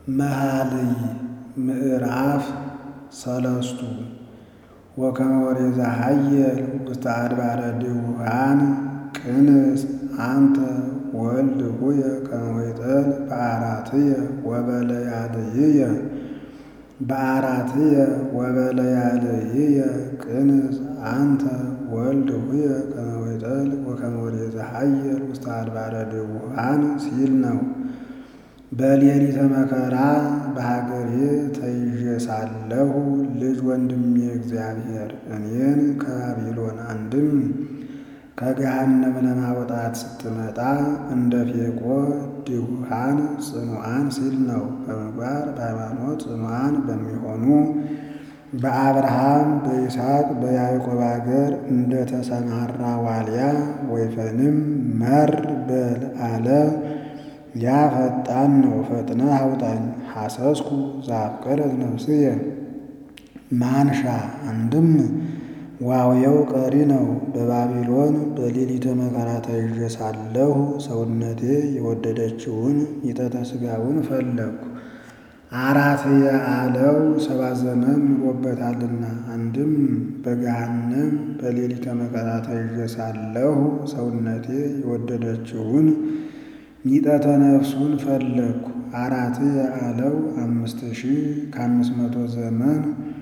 መኃልይ ምዕራፍ ሰለስቱ ወከመ ወሬዛ ኃየል ውስተ አድባረ ድውሃን ቅንስ አንተ ወልድ ሁየ ከመ ወይጠል በአራትየ ወበለያልይየ በአራትየ ወበለያልይየ ቅንስ አንተ ወልድ ሁየ ከመ ወይጠል ወከመ ወሬዛ ኃየል ውስተ አድባረ ድውሃን ሲል ነው። በሌሊተ መከራ በሀገሬ ተይዤ ሳለሁ ልጅ ወንድሜ እግዚአብሔር እኔን ከባቢሎን አንድም ከገሃነም ለማውጣት ስትመጣ እንደ ፌቆ ድውሃን ጽኑዓን ሲል ነው። በምግባር በሃይማኖት ጽኑዓን በሚሆኑ በአብርሃም በይስሐቅ በያዕቆብ አገር እንደ ተሰማራ ዋልያ ወይፈንም መር በል አለ። ያ ፈጣን ነው፣ ፈጥነህ አውጣኝ። ሐሰስኩ ዘአፍቀረት ነፍስየ ማንሻ አንድም ዋውየው ቀሪ ነው። በባቢሎን በሌሊተ መከራ ተይዤ ሳለሁ ሰውነቴ የወደደችውን ሚጠተ ሥጋውን ፈለግኩ። አራትየ አለው ሰባ ዘመን ኑሮበታልና። አንድም በገሃነም በሌሊተ መከራ ተይዤ ሳለሁ ሰውነቴ የወደደችውን ሚጠተ ነፍሱን ፈለግኩ። አራትየ አለው አምስት ሺህ ከአምስት መቶ ዘመን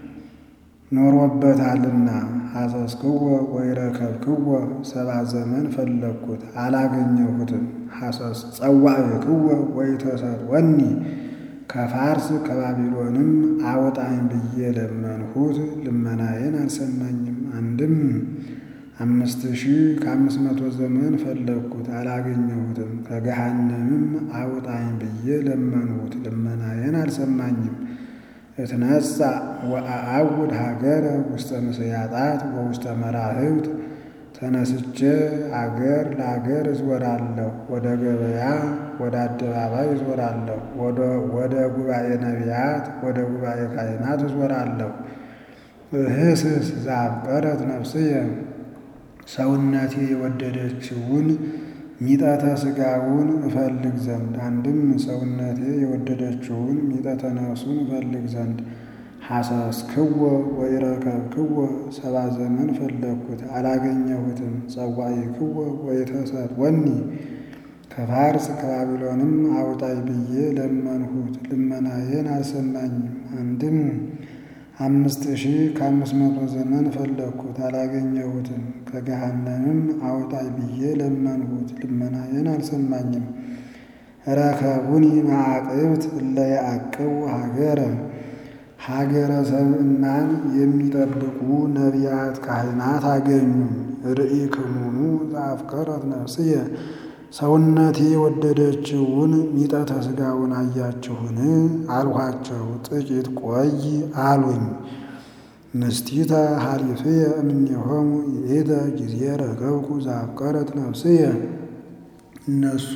ኖሮበታልና። ሐሰስክወ ወይረከብክወ ሰባ ዘመን ፈለግኩት አላገኘሁትም። ሐሰስ ጸዋዕክወ ወይተሰጥወኒ ከፋርስ ከባቢሎንም አውጣኝ ብዬ ለመንሁት፣ ልመናዬን አልሰማኝም። አንድም አምስት ሺህ ከአምስት መቶ ዘመን ፈለግኩት አላገኘሁትም። ከገሃነምም አውጣኝ ብዬ ለመንሁት፣ ልመናዬን አልሰማኝም። እትነሣ ወአአውድ ሀገረ ውስተ ምስያጣት ወውስተ መራህብት ተነስቼ አገር ለአገር እዞራለሁ። ወደ ገበያ ወደ አደባባይ እዞራለሁ። ወደ ጉባኤ ነቢያት ወደ ጉባኤ ካህናት እዞራለሁ። እህስስ ዘአፍቀረት ነፍስየ ሰውነቴ የወደደችውን ሚጠተ ሥጋውን እፈልግ ዘንድ አንድም ሰውነቴ የወደደችውን ሚጠተ ነፍሱን እፈልግ ዘንድ ሐሰስክወ ወይረከብክወ ሰባ ዘመን ፈለግኩት አላገኘሁትም። ጸዋዕክወ ወይተሰጥወኒ ከፋርስ ከባቢሎንም አውጣኝ ብዬ ለመንሁት፣ ልመናዬን አልሰማኝም። አንድም አምስት ሺህ ከአምስት መቶ ዘመን ፈለግኩት አላገኘሁትም። ከገሃነምም አውጣኝ ብዬ ለመንሁት፣ ልመናዬን አልሰማኝም። ረከቡኒ መዓቅብት እለ ያዕቅቡ ሀገረ ሀገረ ሰብእናን የሚጠብቁ ነቢያት ካህናት አገኙ። ርኢክሙኑ ዘአፍቀረት ነፍስየ ሰውነቴ የወደደችውን ሚጠተ ሥጋውን አያችሁን? አልኋቸው። ጥቂት ቆይ አሉኝ። ንስቲተ ሀሊፍየ እምኔሆሙ ይእተ ጊዜ ረከብኩ ዘአፍቀረት ነፍስየ እነሱ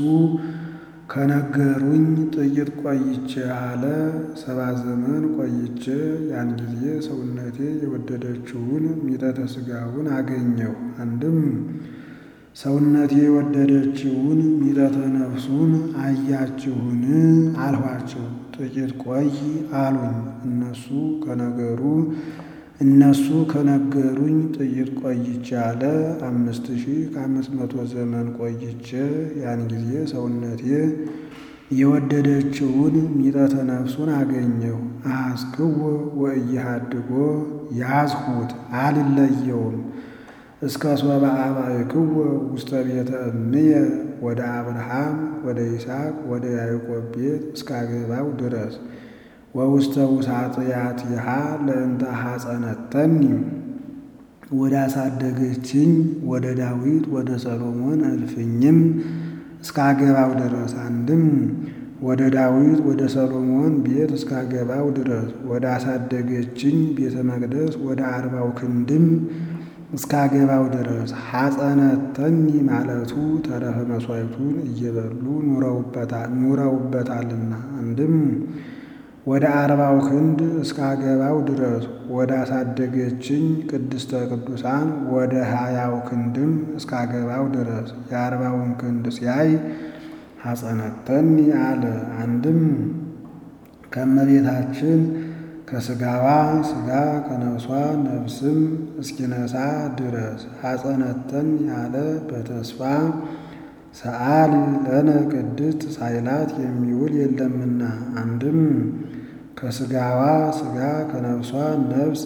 ከነገሩኝ ጥቂት ቆይቼ አለ። ሰባ ዘመን ቆይቼ ያን ጊዜ ሰውነቴ የወደደችውን ሚጠተ ሥጋውን አገኘሁ። አንድም ሰውነቴ የወደደችውን ሚጠተ ነፍሱን አያችሁን? አልኋቸው። ጥቂት ቆይ አሉኝ። እነሱ ከነገሩ እነሱ ከነገሩኝ ጥቂት ቆይቼ አለ። አምስት ሺህ ከአምስት መቶ ዘመን ቆይቼ ያን ጊዜ ሰውነቴ የወደደችውን ሚጠተ ነፍሱን አገኘሁ። አሐስክወ ወኢይሃድጎ ያዝሁት አልለየውም። እስከ ሶበ አባይክወ ውስተ ቤተ እምየ ወደ አብርሃም ወደ ይስሐቅ ወደ ያዕቆብ ቤት እስካገባው ድረስ ወውስተ ውሳጥያቲሃ ለእንተ ሐጸነተኒ ወደ አሳደገችኝ ወደ ዳዊት ወደ ሰሎሞን እልፍኝም እስካገባው ድረስ አንድም ወደ ዳዊት ወደ ሰሎሞን ቤት እስካገባው ድረስ ወደ አሳደገችኝ ቤተ መቅደስ ወደ አርባው ክንድም እስካገባው ድረስ ሐጸነተኒ ማለቱ ተረፈ መሥዋዕቱን እየበሉ ኑረውበታልና አንድም ወደ አርባው ክንድ እስካገባው ድረስ ወደ አሳደገችኝ ቅድስተ ቅዱሳን ወደ ሀያው ክንድም እስካገባው ድረስ የአርባውን ክንድ ሲያይ ሐጸነተኒ አለ። አንድም ከእመቤታችን ከሥጋዋ ሥጋ ከነፍሷ ነፍስም እስኪነሳ ድረስ ሐፀነተን ያለ በተስፋ ሰአሊ ለነ ቅድስት ሳይላት የሚውል የለምና አንድም ከሥጋዋ ሥጋ ከነፍሷ ነፍስ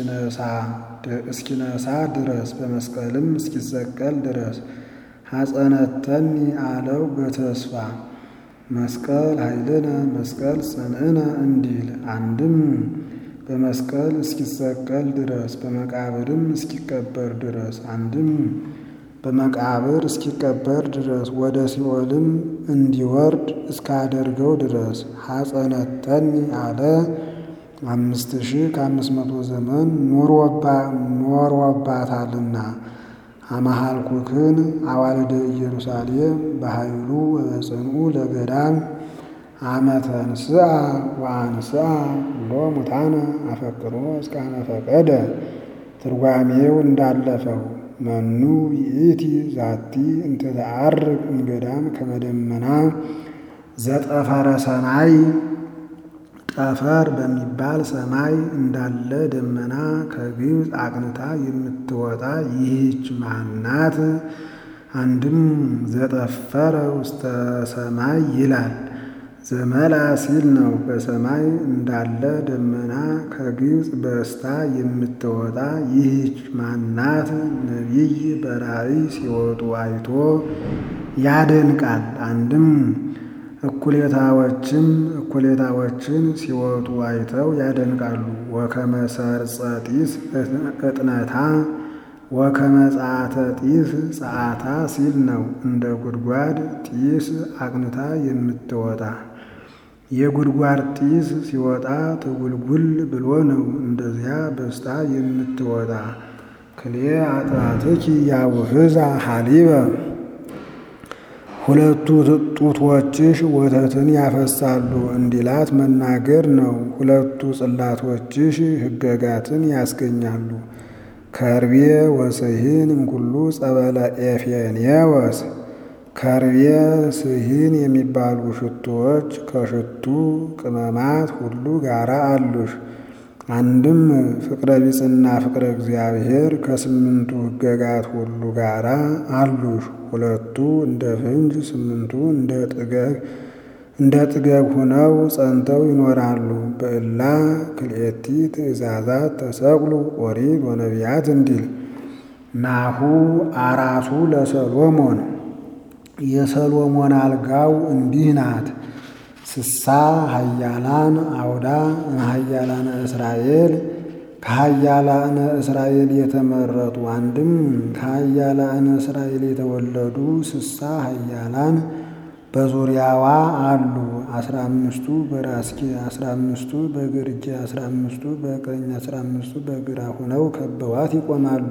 እስኪነሳ ድረስ በመስቀልም እስኪሰቀል ድረስ ሐፀነተኒ አለው በተስፋ መስቀል ኃይልነ መስቀል ጽንዕነ እንዲል አንድም በመስቀል እስኪሰቀል ድረስ በመቃብርም እስኪቀበር ድረስ አንድም በመቃብር እስኪቀበር ድረስ ወደ ሲኦልም እንዲወርድ እስካደርገው ድረስ ሐፀነተኒ አለ። አምስት ሺህ ከአምስት መቶ ዘመን ኖሮባታልና አመሃልኩክን አዋልደ ኢየሩሳሌም በኃይሉ ወበጽንኡ ለገዳም አመተንስአ ወአንስአ ኩሎ ሙታነ አፈቅሮ እስካነ ፈቀደ። ትርጓሜው እንዳለፈው መኑ ይእቲ ዛቲ እንተ ተዐርግ እምገዳም ከመደመና ዘጠፈረ ሰማይ ጠፈር በሚባል ሰማይ እንዳለ ደመና ከግብፅ አቅንታ የምትወጣ ይህች ማናት? አንድም ዘጠፈረ ውስተ ሰማይ ይላል ዘመላ ሲል ነው። በሰማይ እንዳለ ደመና ከግብፅ በስታ የምትወጣ ይህች ማናት? ነቢይ በራእይ ሲወጡ አይቶ ያደንቃል። አንድም እኩሌታዎችም እኩሌታዎችን ሲወጡ አይተው ያደንቃሉ። ወከመ ሰርጸ ጢስ እጥነታ ወከመ ጸአተ ጢስ ጸአታ ሲል ነው። እንደ ጉድጓድ ጢስ አቅንታ የምትወጣ የጉድጓድ ጢስ ሲወጣ ትጉልጉል ብሎ ነው። እንደዚያ በስታ የምትወጣ ክሌ አጥራትኪ ያውህዛ ሐሊበ ሁለቱ ጡቶችሽ ወተትን ያፈሳሉ እንዲላት መናገር ነው። ሁለቱ ጽላቶችሽ ሕገጋትን ያስገኛሉ። ከርቤ ወስሂን እምኩሉ ጸበለ ኤፌኔወስ ከርቤ ስሂን የሚባሉ ሽቶዎች ከሽቱ ቅመማት ሁሉ ጋራ አሉሽ። አንድም ፍቅረ ቢጽና ፍቅረ እግዚአብሔር ከስምንቱ ሕገጋት ሁሉ ጋራ አሉሽ። ሁለቱ እንደ ፍንጅ ስምንቱ እንደ ጥገግ እንደ ጥገብ ሁነው ጸንተው ይኖራሉ። በእላ ክልኤቲ ትእዛዛት ተሰቅሉ ኦሪት ወነቢያት እንዲል ናሁ አራሱ ለሰሎሞን የሰሎሞን አልጋው እንዲህ ናት። ስሳ ሀያላን አውዳ ሀያላነ እስራኤል ከሀያላነ እስራኤል የተመረጡ አንድም ከሀያላነ እስራኤል የተወለዱ ስሳ ሀያላን በዙሪያዋ አሉ። አስራ አምስቱ በራስጌ አስራ አምስቱ በግርጌ አስራ አምስቱ በቀኝ አስራ አምስቱ በግራ ሆነው ከበዋት ይቆማሉ።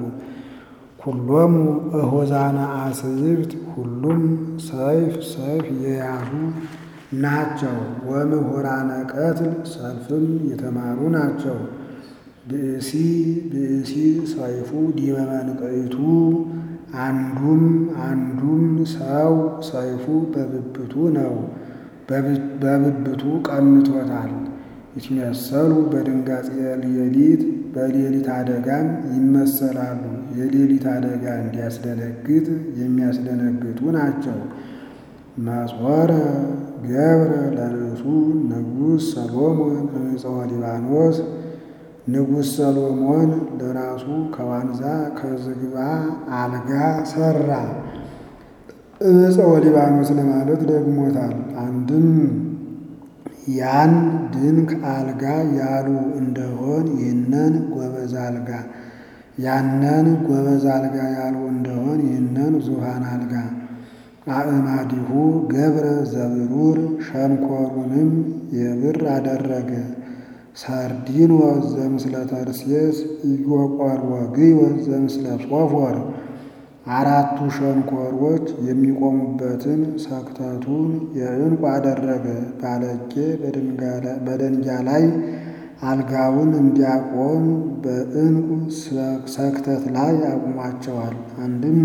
ኩሎሙ እሆዛነ አስይብት ሁሉም ሰይፍ ሰይፍ የያዙ ናቸው። ወምሁራነ ቀትል ሰልፍም የተማሩ ናቸው። ብእሲ ብእሲ ሰይፉ ዲበ መንቀይቱ አንዱም አንዱም ሰው ሰይፉ በብብቱ ነው፣ በብብቱ ቀምቶታል። ይትመሰሉ በድንጋጼ ሌሊት በሌሊት አደጋም ይመሰላሉ። የሌሊት አደጋ እንዲያስደነግጥ የሚያስደነግጡ ናቸው። መጾረ ገብረ ለርእሱ ንጉሥ ሰሎሞን እምፀወ ሊባኖስ ንጉሥ ሰሎሞን ለራሱ ከዋንዛ ከዝግባ አልጋ ሰራ። እፀወ ሊባኖስ ለማለት ደግሞታል። አንድም ያን ድንክ አልጋ ያሉ እንደሆን ይህነን ጎበዝ አልጋ ያነን ጎበዝ አልጋ ያሉ እንደሆን ይህነን ዙፋን አልጋ አእማዲሁ ገብረ ዘብሩር ሸንኮሩንም የብር አደረገ። ሳርዲኖስ ዘምስለ ተርሴስ ኢዮቆር ወግዮስ ዘምስለ ሶፎር አራቱ ሸንኮሮች የሚቆሙበትን ሰክተቱን የዕንቁ አደረገ። ባለጌ በደንጊያ ላይ አልጋውን እንዲያቆም በዕንቁ ሰክተት ላይ አቁሟቸዋል። አንድም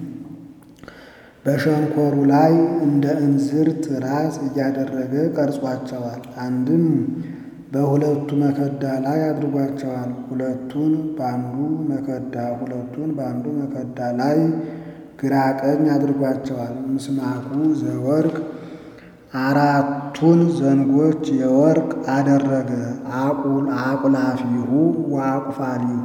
በሸንኮሩ ላይ እንደ እንዝርት ራስ እያደረገ ቀርጿቸዋል። አንድም በሁለቱ መከዳ ላይ አድርጓቸዋል። ሁለቱን በአንዱ መከዳ ሁለቱን በአንዱ መከዳ ላይ ግራ ቀኝ አድርጓቸዋል። ምስማኩ ዘወርቅ አራቱን ዘንጎች የወርቅ አደረገ። አቁል አቁላፊሁ ወአቁፋሊሁ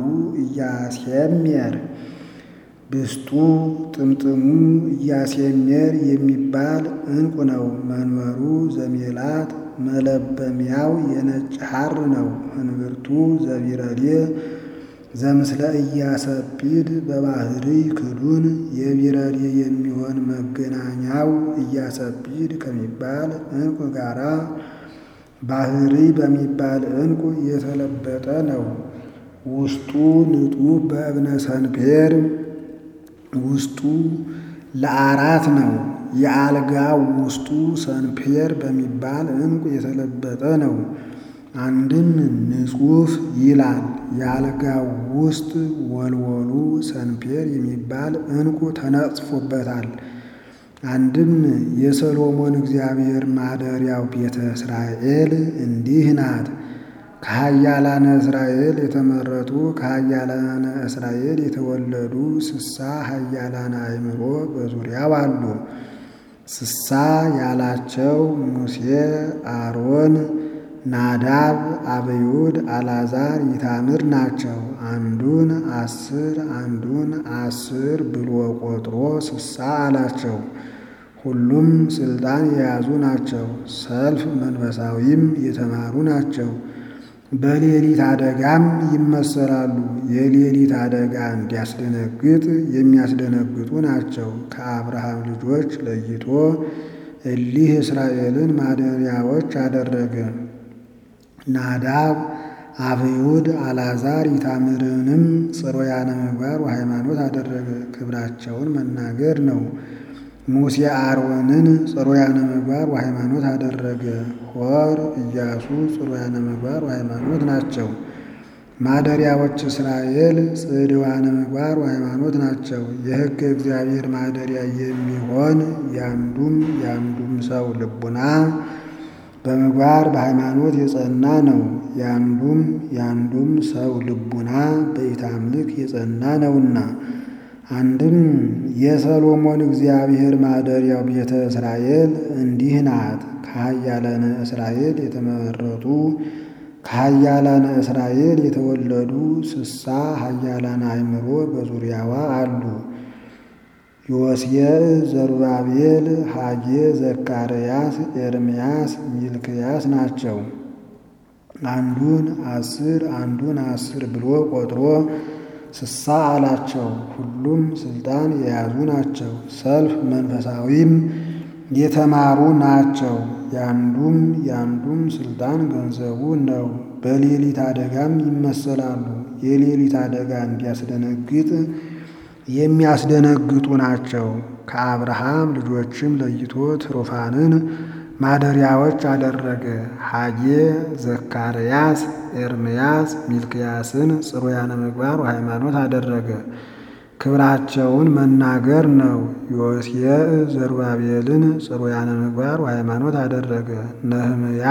እያሴሜር ብስጡ ጥምጥሙ እያሴሜር የሚባል ዕንቁ ነው። መንበሩ ዘሜላት መለበሚያው የነጭ ሐር ነው። እንብርቱ ዘቢረሌ ዘምስለ እያሰጲድ በባህሪ ክዱን የቢረሌ የሚሆን መገናኛው እያሰጲድ ከሚባል ዕንቁ ጋራ ባህሪ በሚባል ዕንቁ የተለበጠ ነው። ውስጡ ንጡፍ በእብነ ሰንፔር ውስጡ ለአራት ነው። የአልጋው ውስጡ ሰንፔር በሚባል ዕንቁ የተለበጠ ነው። አንድም ንጹፍ ይላል። የአልጋው ውስጥ ወልወሉ ሰንፔር የሚባል ዕንቁ ተነጽፎበታል። አንድም የሰሎሞን እግዚአብሔር ማደሪያው ቤተ እስራኤል እንዲህ ናት። ከኃያላነ እስራኤል የተመረጡ ከኃያላነ እስራኤል የተወለዱ ስሳ ኃያላነ አእምሮ በዙሪያው አሉ። ስሳ ያላቸው ሙሴ፣ አሮን፣ ናዳብ፣ አብዩድ፣ አልዓዛር፣ ይታምር ናቸው። አንዱን አስር አንዱን አስር ብሎ ቆጥሮ ስሳ አላቸው። ሁሉም ስልጣን የያዙ ናቸው። ሰልፍ መንፈሳዊም የተማሩ ናቸው። በሌሊት አደጋም ይመሰላሉ። የሌሊት አደጋ እንዲያስደነግጥ የሚያስደነግጡ ናቸው። ከአብርሃም ልጆች ለይቶ እሊህ እስራኤልን ማደሪያዎች አደረገ። ናዳብ፣ አብዩድ፣ አልዓዛር ይታምርንም ጽሩያነ ምግባር ወሃይማኖት አደረገ። ክብራቸውን መናገር ነው። ሙሴ አሮንን ጽሩያነ ምግባር ወሃይማኖት አደረገ። ሆር ኢያሱ ጽሩያነ ምግባር ወሃይማኖት ናቸው። ማደሪያዎች እስራኤል ጽድዋነ ምግባር ወሃይማኖት ናቸው። የሕገ እግዚአብሔር ማደሪያ የሚሆን ያንዱም ያንዱም ሰው ልቡና በምግባር በሃይማኖት የጸና ነው። ያንዱም ያንዱም ሰው ልቡና በኢታምልክ የጸና ነውና አንድም የሰሎሞን እግዚአብሔር ማደሪያው ቤተ እስራኤል እንዲህ ናት። ከኃያላነ እስራኤል የተመረጡ ከኃያላነ እስራኤል የተወለዱ ስሳ ኃያላነ አእምሮ በዙሪያዋ አሉ። ዮስየ፣ ዘሩባቤል፣ ሐጌ፣ ዘካርያስ፣ ኤርምያስ፣ ሚልክያስ ናቸው። አንዱን አስር አንዱን አስር ብሎ ቆጥሮ ስሳ አላቸው። ሁሉም ስልጣን የያዙ ናቸው። ሰልፍ መንፈሳዊም የተማሩ ናቸው። ያንዱም ያንዱም ስልጣን ገንዘቡ ነው። በሌሊት አደጋም ይመሰላሉ። የሌሊት አደጋ እንዲያስደነግጥ የሚያስደነግጡ ናቸው። ከአብርሃም ልጆችም ለይቶ ትሩፋንን ማደሪያዎች አደረገ። ሐጌ፣ ዘካርያስ፣ ኤርምያስ፣ ሚልክያስን ጽሩያነ ምግባር ወሃይማኖት አደረገ። ክብራቸውን መናገር ነው። ዮስየ ዘሩባቤልን ጽሩያነ ምግባር ወሃይማኖት አደረገ። ነህምያ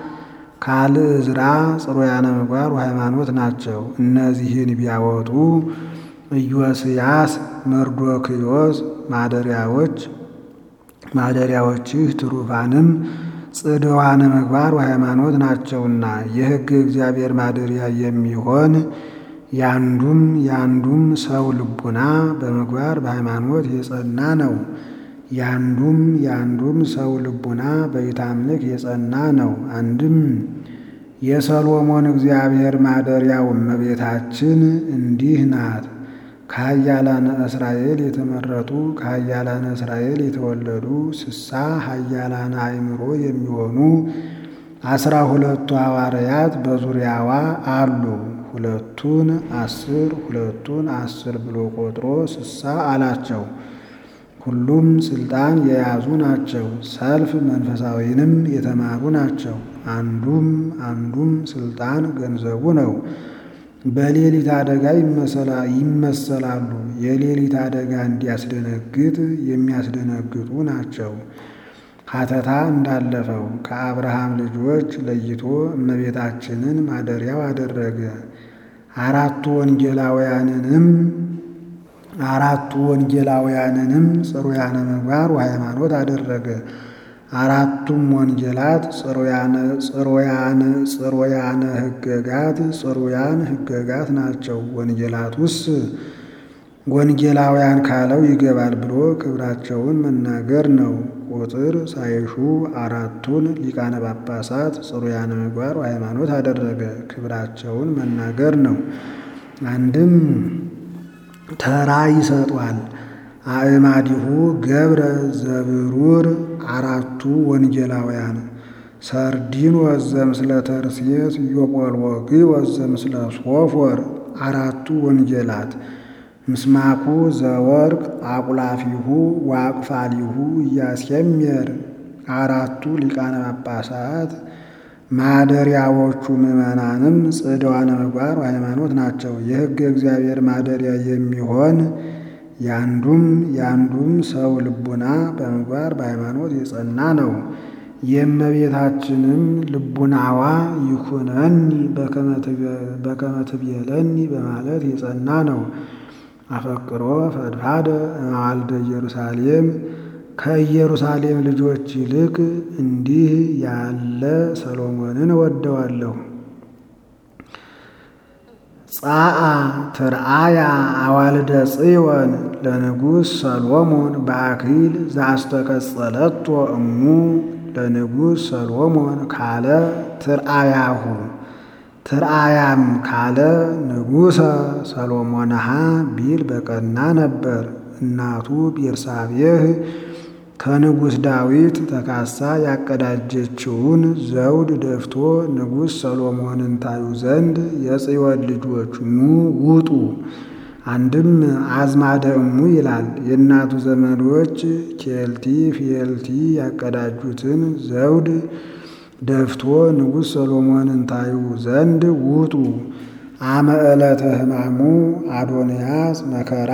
ካልዕዝራ ጽሩያነ ምግባር ወሃይማኖት ናቸው። እነዚህን ቢያወጡ ኢዮስያስ፣ መርዶክዮስ ማደሪያዎች ማደሪያዎችህ ትሩፋንም ጽድዋነ ምግባር ወሃይማኖት ናቸውና የሕግ እግዚአብሔር ማደሪያ የሚሆን ያንዱም ያንዱም ሰው ልቡና በምግባር በሃይማኖት የጸና ነው። ያንዱም ያንዱም ሰው ልቡና በኢታምልክ የጸና ነው። አንድም የሰሎሞን እግዚአብሔር ማደሪያው እመቤታችን እንዲህ ናት። ከኃያላነ እስራኤል የተመረጡ ከኃያላነ እስራኤል የተወለዱ ስሳ ኃያላነ አእምሮ የሚሆኑ አስራ ሁለቱ ሐዋርያት በዙሪያዋ አሉ። ሁለቱን አስር ሁለቱን አስር ብሎ ቆጥሮ ስሳ አላቸው። ሁሉም ስልጣን የያዙ ናቸው። ሰልፍ መንፈሳዊንም የተማሩ ናቸው። አንዱም አንዱም ስልጣን ገንዘቡ ነው። በሌሊት አደጋ ይመሰላሉ። የሌሊት አደጋ እንዲያስደነግጥ የሚያስደነግጡ ናቸው። ሀተታ እንዳለፈው ከአብርሃም ልጆች ለይቶ እመቤታችንን ማደሪያው አደረገ። አራቱ ወንጌላውያንንም አራቱ ወንጌላውያንንም ጽሩያነ ምግባር ወሃይማኖት አደረገ። አራቱም ወንጌላት ጽሩያነ ሕገጋት ጽሩያን ሕገጋት ናቸው። ወንጌላቱስ ወንጌላውያን ካለው ይገባል ብሎ ክብራቸውን መናገር ነው። ቁጥር ሳይሹ አራቱን ሊቃነ ጳጳሳት ጽሩያነ ምግባር ወሃይማኖት አደረገ። ክብራቸውን መናገር ነው። አንድም ተራ ይሰጧል። አእማዲሁ ገብረ ዘብሩር አራቱ ወንጌላውያን ሰርዲን ወዘምስለ ተርሴስ ዮጶልወግ ወዘምስለ ሶፎር አራቱ ወንጌላት ምስማኩ ዘወርቅ አቁላፊሁ ዋቅፋሊሁ እያስየምር አራቱ ሊቃነ ጳጳሳት ማደሪያዎቹ ምዕመናንም ጽድዋነ ምግባር ሃይማኖት ናቸው። የሕገ እግዚአብሔር ማደሪያ የሚሆን ያንዱም ያንዱም ሰው ልቡና በምግባር በሃይማኖት የጸና ነው። የእመቤታችንም ልቡናዋ ይኩነኒ በከመ ትቤለኒ በማለት የጸና ነው። አፈቅሮ ፈድፋደ እምአልደ ኢየሩሳሌም ከኢየሩሳሌም ልጆች ይልቅ እንዲህ ያለ ሰሎሞንን እወደዋለሁ። ጻአ ትርአያ አዋልደ ጽዮን ለንጉሥ ሰሎሞን በአክሊል ዘአስተቀጸለቶ እሙ ለንጉሥ ሰሎሞን ካለ ትርአያሁ ትርአያም ካለ ንጉሠ ሰሎሞንሃ ቢል በቀና ነበር። እናቱ ቤርሳቤህ ከንጉሥ ዳዊት ተካሳ ያቀዳጀችውን ዘውድ ደፍቶ ንጉሥ ሰሎሞንን ታዩ ዘንድ የጽዮን ልጆች ኑ ውጡ። አንድም አዝማደ እሙ ይላል። የእናቱ ዘመዶች ኬልቲ ፊልቲ ያቀዳጁትን ዘውድ ደፍቶ ንጉሥ ሰሎሞንን ታዩ ዘንድ ውጡ። አመ ዕለተ ሕማሙ አዶንያስ መከራ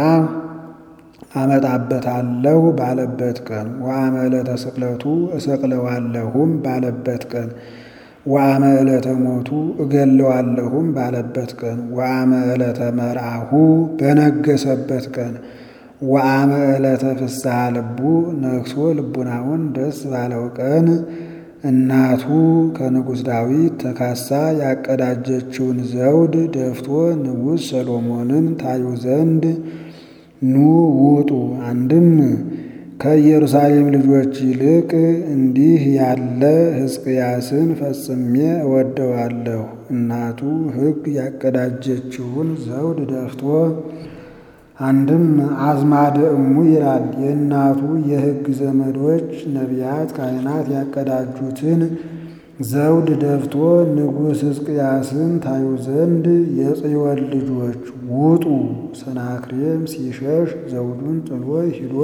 አመጣበታለሁ ባለበት ቀን ወአመ ዕለተ ስቅለቱ እሰቅለዋለሁም ባለበት ቀን ወአመ ዕለተ ሞቱ እገለዋለሁም ባለበት ቀን ወአመ ዕለተ መርአሁ በነገሰበት ቀን ወአመ ዕለተ ፍስሐ ልቡ ነግሶ ልቡናውን ደስ ባለው ቀን እናቱ ከንጉሥ ዳዊት ተካሳ ያቀዳጀችውን ዘውድ ደፍቶ ንጉሥ ሰሎሞንን ታዩ ዘንድ ኑ ውጡ። አንድም ከኢየሩሳሌም ልጆች ይልቅ እንዲህ ያለ ሕዝቅያስን ፈጽሜ እወደዋለሁ። እናቱ ሕግ ያቀዳጀችውን ዘውድ ደፍቶ አንድም አዝማደ እሙ ይላል። የእናቱ የሕግ ዘመዶች ነቢያት፣ ካህናት ያቀዳጁትን ዘውድ ደፍቶ ንጉሥ ሕዝቅያስን ታዩ ዘንድ የጽዮን ልጆች ውጡ። ሰናክሬም ሲሸሽ ዘውዱን ጥሎ ሂዶ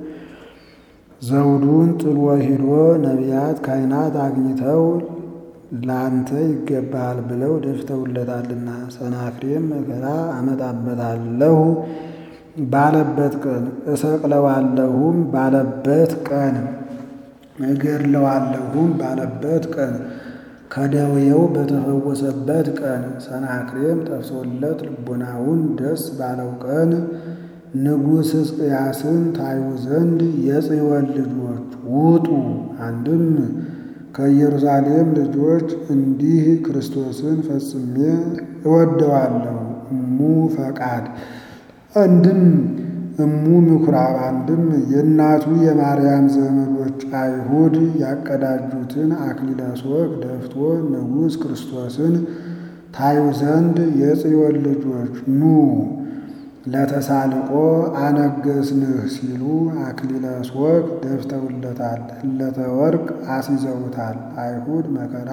ዘውዱን ጥሎ ሂዶ ነቢያት ካህናት አግኝተው ላንተ ይገባል ብለው ደፍተውለታልና ሰናክሬም መከራ አመጣበታለሁ ባለበት ቀን እሰቅለዋለሁም ባለበት ቀን እገድለዋለሁም ባለበት ቀን ከደዌው በተፈወሰበት ቀን ሰናክሬም ጠፍሶለት ልቡናውን ደስ ባለው ቀን ንጉሥ ሕዝቅያስን ታዩ ዘንድ የጽዮን ልጆች ውጡ። አንድም ከኢየሩሳሌም ልጆች እንዲህ ክርስቶስን ፈጽሜ እወደዋለሁ እሙ ፈቃድ አንድም እሙ ምኩራብ አንድም የእናቱ የማርያም ዘመዶች አይሁድ ያቀዳጁትን አክሊለ ሦክ ደፍቶ ንጉሥ ክርስቶስን ታዩ ዘንድ የጽዮን ልጆች ኑ ለተሳልቆ አነገስንህ ሲሉ አክሊለ ሦክ ደፍተውለታል። ህለተ ወርቅ አስይዘውታል። አይሁድ መከራ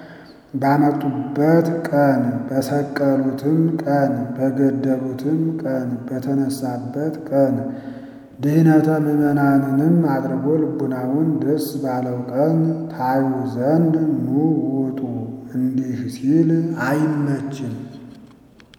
ባመጡበት ቀን በሰቀሉትም ቀን በገደሉትም ቀን በተነሳበት ቀን ድህነተ ምዕመናንንም አድርጎ ልቡናውን ደስ ባለው ቀን ታዩ ዘንድ ኑ ውጡ። እንዲህ ሲል አይመችም።